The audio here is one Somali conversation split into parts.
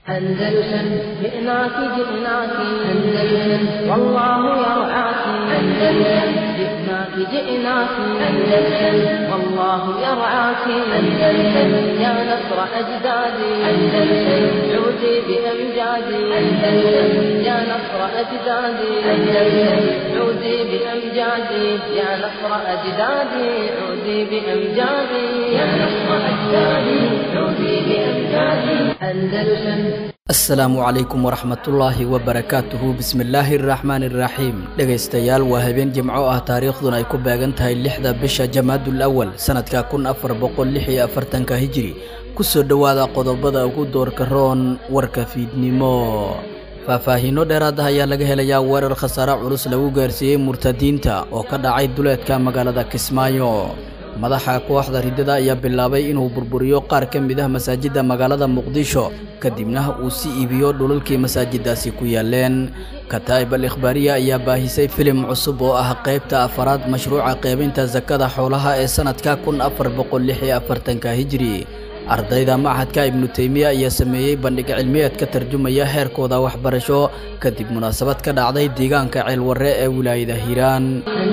أندلسن جئناك جئناك أندلسن والله يرعاك أندلسن جئناك جئناك أندلسن والله يرعاك أندلسن يا نصر أجدادي أندلسن عودي بأمجادي أندلسن يا نصر أجدادي أندلسن عودي بأمجادي يا نصر أجدادي عودي بأمجادي يا نصر أجدادي عودي بأمجادي أندلسن asalaamu calaykum waraxmatullaahi wabarakaatuhu bismillaahi araxmaani iraxiim dhegaystayaal waa habeen jimco ah taariikhduna ay ku beegan tahay lixda bisha jamaadul awal sanadka kun afar boqol lix iyo afartanka hijiri kusoo dhowaada qodobada ugu doorka roon warka fiidnimo faahfaahiino dheeraad ah ayaa laga helayaa weerar khasaare culus lagu gaarsiiyey murtadiinta oo ka dhacay duleedka magaalada kismaayo madaxa kooxda riddada ayaa bilaabay inuu burburiyo qaar ka mid ah masaajidda magaalada muqdisho kadibna uu si iibiyo dhulalkii masaajiddaasi ku yaaleen kataa'ib al ikhbaariya ayaa baahisay filim cusub oo ah qaybta afaraad mashruuca qaybinta sakada xoolaha ee sannadka kun afar boqol lix iyo afartanka hijiri ardayda machadka ibnu teymiya ayaa sameeyey bandhig cilmiyeed ka tarjumaya heerkooda waxbarasho kadib munaasabad ka dhacday deegaanka ceelwarre ee wilaayada hiiraan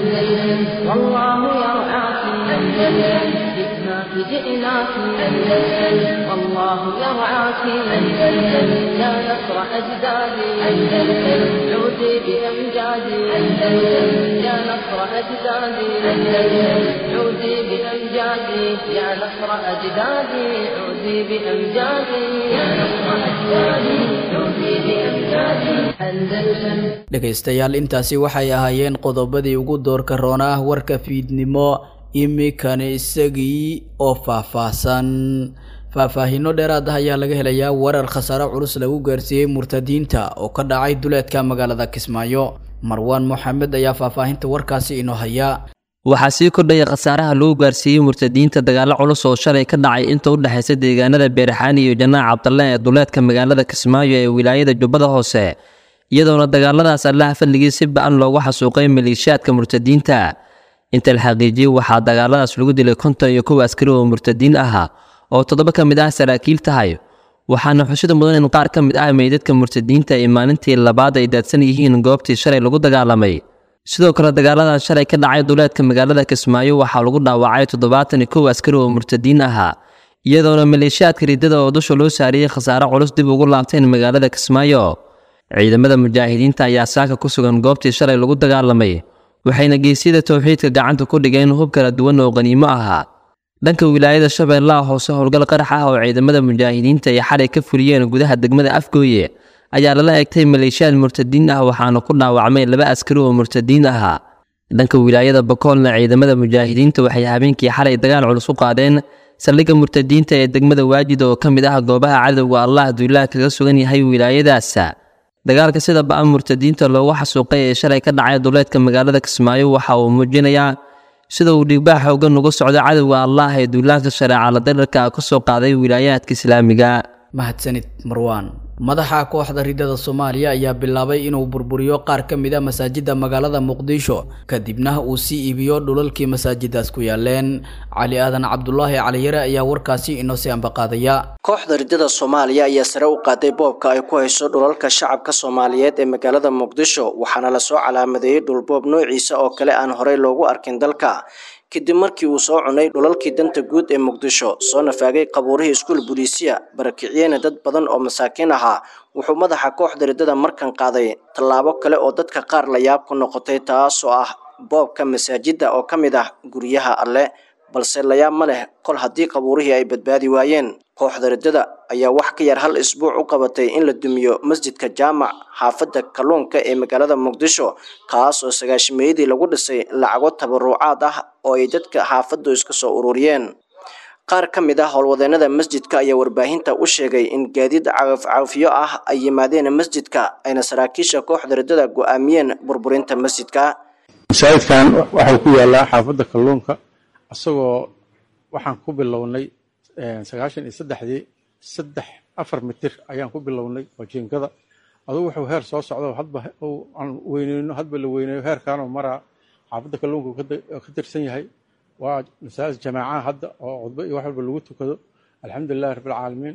جئناك جئناك أندلسن والله يرعاك أندلسن يا نصر أجدادي أندلسن عودي بأمجادي أندلسن يا نصر أجدادي أندلسن عودي بأمجادي يا نصر أجدادي عودي بأمجادي يا نصر أجدادي عودي بأمجادي أندلسن dhegaystayaal intaasi waxay ahaayeen qodobadii ugu doorka roona ah warka fiidnimo iminkani isagii oo faahfaahsan faahfaahiino dheeraad ah ayaa laga helayaa weerar khasaare culus lagu gaarsiiyey murtadiinta oo ka dhacay duleedka magaalada kismaayo marwaan moxamed ayaa faahfaahinta warkaasi inoo haya waxaa sii kordhaya khasaaraha lagu gaarsiiyey murtadiinta dagaalo culus oo shalay ka dhacay inta u dhexaysa deegaanada beerxaani iyo janaac cabdalle ee duleedka magaalada kismaayo ee wilaayada jubbada hoose iyadoona dagaaladaas allaha fadligii si ba-an loogu xasuuqay maleeshiyaadka murtadiinta inta la xaqiijiyey waxaa dagaaladaas lagu dilay konton iyo kow askari oo murtadiin ahaa oo toddoba ka mid ah saraakiil tahay waxaana xushida mudan in qaar ka mid ah meydadka murtadiinta ay maalintii labaad ay daadsan yihiin goobtii shalay lagu dagaalamay sidoo kale dagaaladaas shalay ka dhacay duleedka magaalada kismaayo waxaa lagu dhaawacay toddobaatan iyo kow askari oo murtadiin ahaa iyadoona maleeshiyaadka riddada oo dusha loo saariyey khasaare culus dib ugu laabteen magaalada kismaayo ciidamada mujaahidiinta ayaa saaka ku sugan goobtii shalay lagu dagaalamay waxayna geesyada towxiidka gacanta ku dhigeen hub kala duwan oo qaniimo ahaa dhanka wilaayada shabeellaha hoose howlgal qarax ah oo ciidamada mujaahidiinta ay xalay ka fuliyeen gudaha degmada afgooye ayaa lala egtay maleeshiyaad murtadiin ah waxaana ku dhaawacmay laba askari oo murtadiin ahaa dhanka wilaayada bakoolna ciidamada mujaahidiinta waxay habeenkii xalay dagaal culus u qaadeen saldhigga murtadiinta ee degmada waajid oo ka mid ah goobaha cadowga allah duulaha kaga sugan yahay wilaayadaas dagaalka sida ba-an murtadiinta loogu xasuuqay ee shalay ka dhacay duleedka magaalada kismaayo waxa uu muujinayaa sida uu dhiigbaa xoogan uga socdo cadowga allah ee duulaanka shareeca la darirka ka soo qaaday wilaayaadka islaamiga mahadsanid marwaan madaxa kooxda riddada soomaaliya ayaa bilaabay inuu burburiyo qaar ka mid a masaajidda magaalada muqdisho kadibna uu sii iibiyo dhulalkii masaajiddaas ku yaaleen cali aadan cabdulaahi caliyare ayaa warkaasi inoo sii ambaqaadaya kooxda riddada soomaaliya ayaa sare u qaaday boobka ay ku hayso dhulalka shacabka soomaaliyeed ee magaalada muqdisho waxaana lasoo calaamadeeyey dhulboob noociisa oo kale aan horey loogu arkin dalka kadib markii uu soo cunay dhulalkii danta guud ee muqdisho soo nafaagay qabuurihii iskuul buliisiya barakiciyeyna dad badan oo masaakiin ahaa wuxuu madaxa kooxda riddada markan qaaday tallaabo kale oo dadka qaar la yaab ku noqotay taasoo ah boobka masaajidda oo ka mid ah guryaha alle balse layaab ma leh kol haddii qabuurihii ay badbaadi waayeen kooxda riddada ayaa wax ka yar hal isbuuc u qabatay in la dumiyo masjidka jaamac xaafadda kalluunka ee magaalada muqdisho kaas oo sagaashimeeyadii lagu dhisay lacago tabaruucaad ah oo ay dadka xaafaddu iska soo ururiyeen qaar ka mid ah howlwadeenada masjidka ayaa warbaahinta u sheegay in gaadiid cagafcagafyo ah ay yimaadeen masjidka ayna saraakiisha kooxda riddada go-aamiyeen burburinta masjidka masaajidkan waxau ku yaalaa xaafadda kalluunka isagoo waxaan ku bilownay sagaashan iyo saddexdii saddex afar mitir ayaan ku bilownay oo jiinkada adugu wuxuu heer soo socdo hadba aan weyneyno hadba la weyneeyo heerkaanoo maraa xaafadda kalluunka ka tirsan yahay waa masaajid jamaacaha hadda oo cudbo iyo wax walba lagu tukado alxamdulilahi rabbilcaalamiin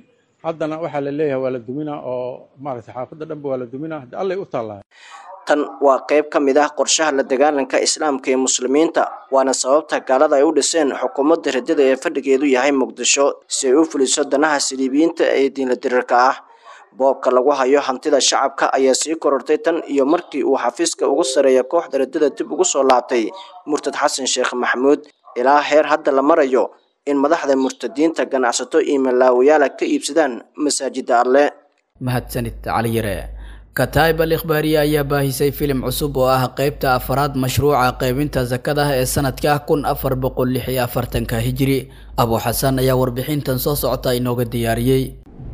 haddana waxaa la leeyahay waa la duminaa oo maaragtay xaafadda dhanba waa la duminaa hadda allay u taallaa tan waa qayb ka mid ah qorshaha la dagaalanka islaamka ee muslimiinta waana sababta gaalada ay u dhiseen xukuumadda riddada ee fadhigeedu yahay muqdisho si ay u fuliso danaha siliibiyiinta ee diinla dirirka ah boobka lagu hayo hantida shacabka ayaa sii korortay tan iyo markii uu xafiiska ugu sareeya kooxda riddada dib ugu soo laabtay murtad xasan sheekh maxamuud ilaa heer hadda la marayo in madaxda murtadiinta ganacsato iyo malaawayaala ka iibsadaan masaajida alle mahadsanid cali yare kataib al ikhbaariye ayaa baahisay filim cusub oo ah qeybta afaraad mashruuca qeybinta sakada ee sanadka kun afar boqol lix iyo afartanka hijiri abu xasan ayaa warbixintan soo socota inooga diyaariyey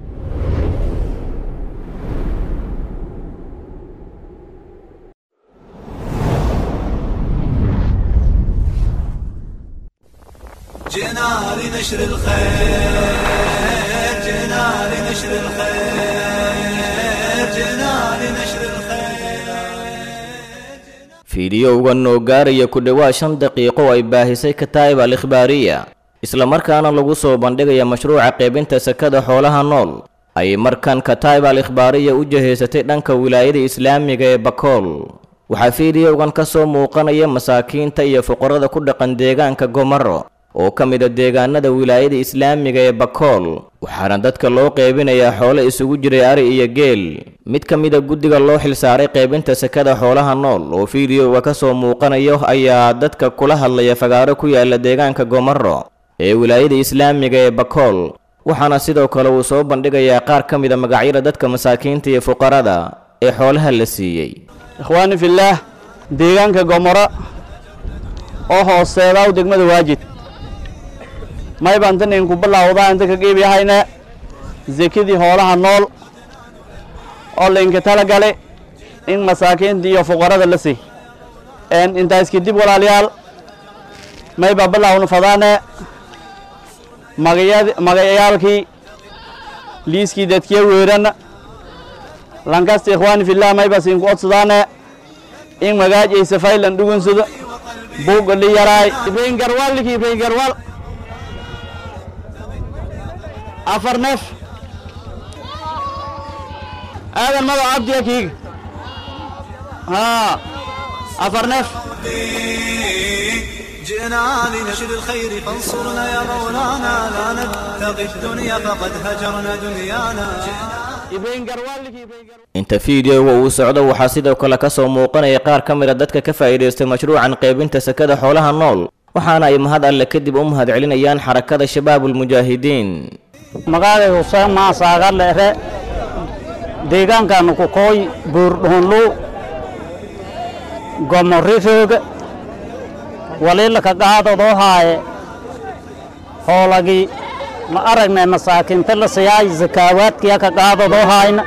جئنا لنشر الخير جئنا لنشر الخير جئنا لنشر الخير fiidiyowgan oo gaaraya ku dhowaad shan daqiiqo ay baahisay kataa'ib al ikhbaariya islamarkaana lagu soo bandhigaya mashruuca qaybinta sakada xoolaha nool ayay markan kataa'ib al ikhbaariya u jahaysatay dhanka wilaayada islaamiga ee bakool waxaa fiidiyowgan ka soo muuqanaya masaakiinta iyo fuqarada ku dhaqan deegaanka gomaro oo ka mid a deegaanada wilaayada islaamiga ee bakool waxaana dadka loo qeybinayaa xoolo isugu jiray ari iyo geel mid ka mid a guddiga loo xilsaaray qaybinta sakada xoolaha nool oo fiidiyoga ka soo muuqanayo ayaa dadka kula hadlaya fagaaro ku yaala deegaanka gomaro ee wilaayada islaamiga ee bakool waxaana sidoo kale uu soo bandhigayaa qaar ka mid a magacyada dadka masaakiinta iyo fuqarada ee xoolaha la siiyey ikhwaani fillaah deegaanka gomoro oo hooseedaw degmada waajid may baan tan idinku bilaawdaa inta ka geebiyahayna sekadii hoolaha nool oo laydinka tala gale in masaakiinta iyo fuqarada la sii intaas kadib walaalayaal may baa bilaawna fadaane magayad magayaalkii liiskii dadkiya weeranna lankasta ikhwaani fillah may baa siinku odsadaane in magaajaysa faylan dhugunsado buugga li yaraay ibrahin garwaal likii ibrahin garwaal afar neef aadan mado cabdiga kiiga haa afar neef جئنا لنشر الخير فانصرنا يا مولانا لا نبتغي الدنيا فقد هجرنا دنيانا ibrahin garwaal likii ibrahin garwaal inta fiidiyoga uu socdo waxaa sidoo kale ka soo muuqanaya qaar ka mid a dadka ka faa'iidaystay mashruucan qaybinta sakada xoolaha nool waxaana ay mahad alle kadib u mahad celinayaan xarakada shabaabulmujaahidiin magaalay huseen maasaaga leere deegaankaanu ku kooy buurdhuunlu gomorifooga waliilaka qaadadoo haaye hoolagii ma aragnay masaakiinta la siyaay zakaawaadkiya ka qaadadoo haayna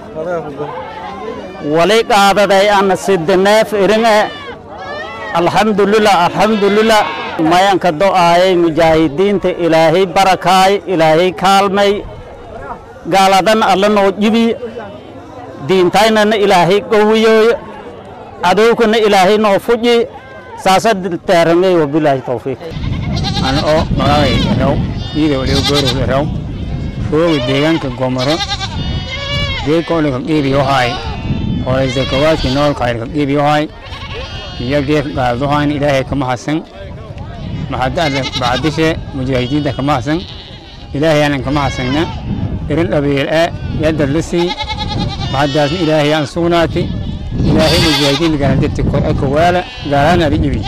wali qaadaday ana sidaneef iringe alxamdulilah alxamdulilah mayanka do'aayay mujaahidiinta ilaahay barakaay ilaahay kaalmay gaaladan alla noo jibiy diintaynana ilaahay qowiyooyo cadowkana ilaahay noo fuji saasa teeramey wabilaahi towfiiq ana oo magacay raw iyada waliba goorow raw fooga deegaanka gomoro geedka ole ka qiibiyo haay horay zakawaadkii noolka ayr ka qiibiyo haay iyo geedka qaadadohayn ilaahay kama hasan maxadada bacdishe mujaahidiinta kama hasan ilaahay aanan kama hasayna irin dhabeeyel ee yadad la sii maxadaasna ilaahay aan sugnaati ilaahay mujaahidiinta gaanadati kor ee kowaala gaalaana adi ibi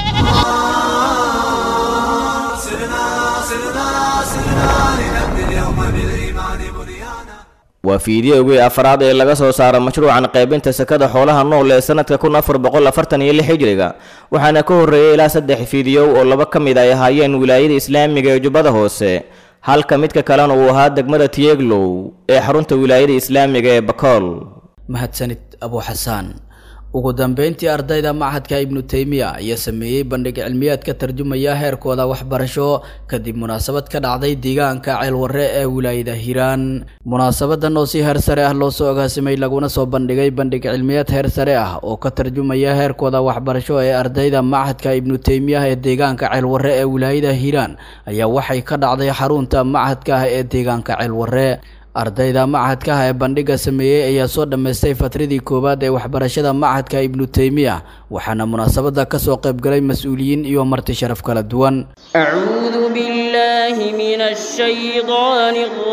سرنا سرنا سرنا لنبني اليوم بالإيمان بنيانا waa fiidiyowgii afraad ee laga soo saaro mashruucan qaybinta sakada xoolaha nool ee sanadka kun afar boqol afartan iyo lix hijriga waxaana ka horreeyey ilaa saddex fiidiyow oo laba ka mid ay ahaayeen wilaayada islaamiga ee jubbada hoose halka midka kalena uu ahaa degmada tiyeglow ee xarunta wilaayada islaamiga ee bakool mahadsanid abu xasaan ugu dambeyntii ardayda machadka ibnu teymiya ayaa sameeyey bandhig cilmiyaad ka tarjumaya heerkooda waxbarasho kadib munaasabad ka dhacday deegaanka ceelwarre ee wilaayada hiiraan munaasabadan oo si heer sare ah loo soo agaasimay laguna soo bandhigay bandhig cilmiyaad heer sare ah oo ka tarjumaya heerkooda waxbarasho ee ardayda machadka ibnu teymiya ee deegaanka ceelwarre ee wilaayada hiiraan ayaa waxay ka dhacday xarunta machadka ah ee deegaanka ceelwarre ardayda machadka ah ee bandhigga sameeyey ayaa soo dhammaystay fatradii koowaad ee waxbarashada machadka ibnu teymiya waxaana munaasabadda ka soo qaybgalay mas-uuliyiin iyo marti sharaf kala duwan أعوذ بالله من الشيطان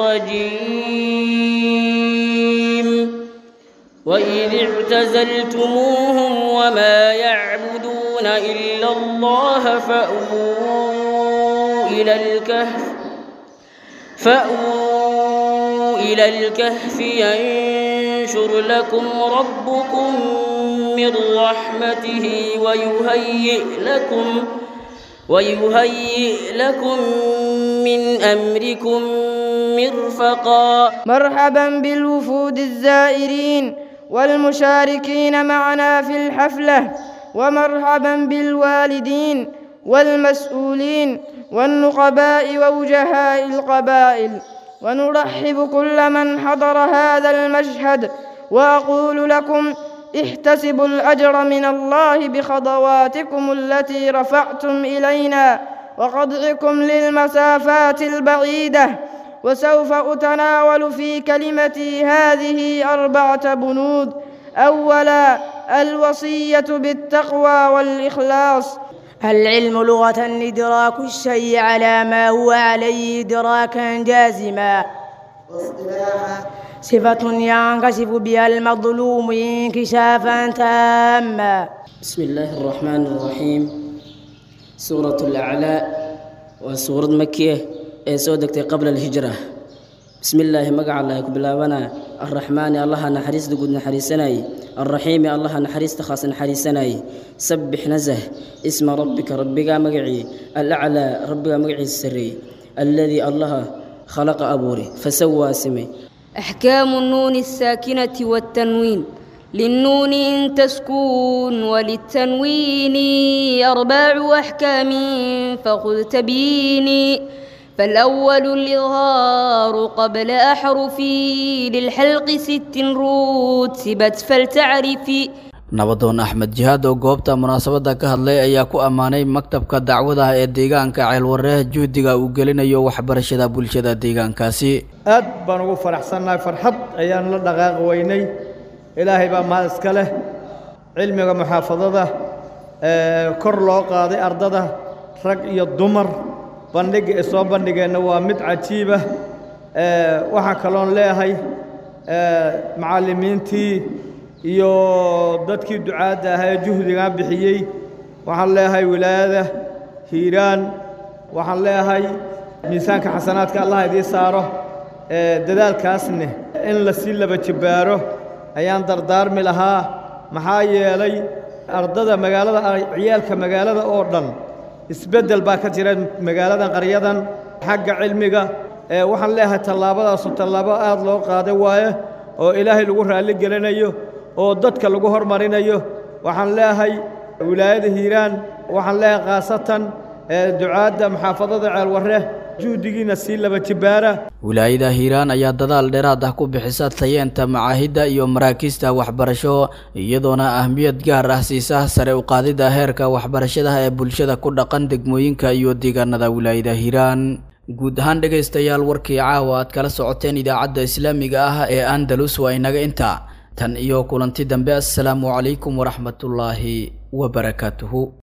الرجيم وإذ اعتزلتموهم وما يعبدون إلا الله فأووا إلى الكهف فأووا إلى الكهف ينشر لكم ربكم من رحمته ويهيئ لكم ويهيئ لكم من أمركم مرفقا مرحبا بالوفود الزائرين والمشاركين معنا في الحفلة ومرحبا بالوالدين والمسؤولين والنقباء ووجهاء القبائل ونرحب كل من حضر هذا المشهد وأقول لكم احتسبوا الأجر من الله بخطواتكم التي رفعتم إلينا وقطعكم للمسافات البعيدة وسوف أتناول في كلمتي هذه أربعة بنود أولا الوصية بالتقوى والإخلاص العلم لغة إدراك الشيء على ما هو عليه إدراكا جازما صفة ينكشف بها المظلوم انكشافا تاما بسم الله الرحمن الرحيم سورة الأعلى وسورة مكية ee soo degtay qabla alhijra bismi illaahi magaca allah ku bilaabana arraxmaani allaha naxariista guud naxariisanayey alraxiimi allaha naxariista khaas naxariisanayey sabbix nasah isma rabbika rabbigaa magacii alaclaa rabbigaa magaciisa sarreeyey alladii allaha khalaqa abuuri fasawaa simay أحكام النون الساكنة والتنوين للنون إن تسكون وللتنوين أربع أحكام فخذ تبيني فالأول الإظهار قبل أحرفي للحلق ست رتبت فلتعرفي nabadoon axmed jihaad oo goobta munaasabadda ka hadlay ayaa ku ammaanay maktabka dacwadaha ee deegaanka ceelwareeh juhdiga uu gelinayo waxbarashada bulshada deegaankaasi aad baan ugu faraxsannahay farxad ayaan la dhaqaaqi weynay ilaahay baa mahad iska leh cilmiga muxaafadada kor loo qaaday ardada rag iyo dumar bandhigga ee soo bandhigeenna waa mid cajiibah waxaa kaloon leeyahay macallimiintii iyo dadkii ducaadda ahaa ee juhdigan bixiyey waxaan leeyahay wilaayada hiiraan waxaan leeyahay miisaanka xasanaadka allah idiin saaro dadaalkaasne in la sii laba jibbaaro ayaan dardaarmi lahaa maxaa yeelay ardada magaalada ciyaalka magaalada oo dhan isbeddel baa ka jira magaaladan qaryadan xagga cilmiga waxaan leeyahay tallaabadaasu tallaabo aad loo qaaday waaye oo ilaahay lagu raalli gelinayo oo dadka lagu hormarinayo waxaan leeyahay wilaayada hiiraan waxaan leeyahay khaasatan ducaadda muxaafadada ceelwarre juhdigiina sii laba jibbaara wilaayada hiiraan ayaa dadaal dheeraad ah ku bixisa tayeenta macaahidda iyo maraakiista waxbarasho iyadoona ahmiyad gaar ah siisa sare u qaadidda heerka waxbarashadaha ee bulshada ku dhaqan degmooyinka iyo deegaanada wilaayada hiiraan guud ahaan dhegaystayaal warkii caawa aad kala socoteen idaacadda islaamiga ah ee andalus waa inaga intaa tan iyo kulanti dambe assalaamu calaykum waraxmatullaahi wabarakaatuhu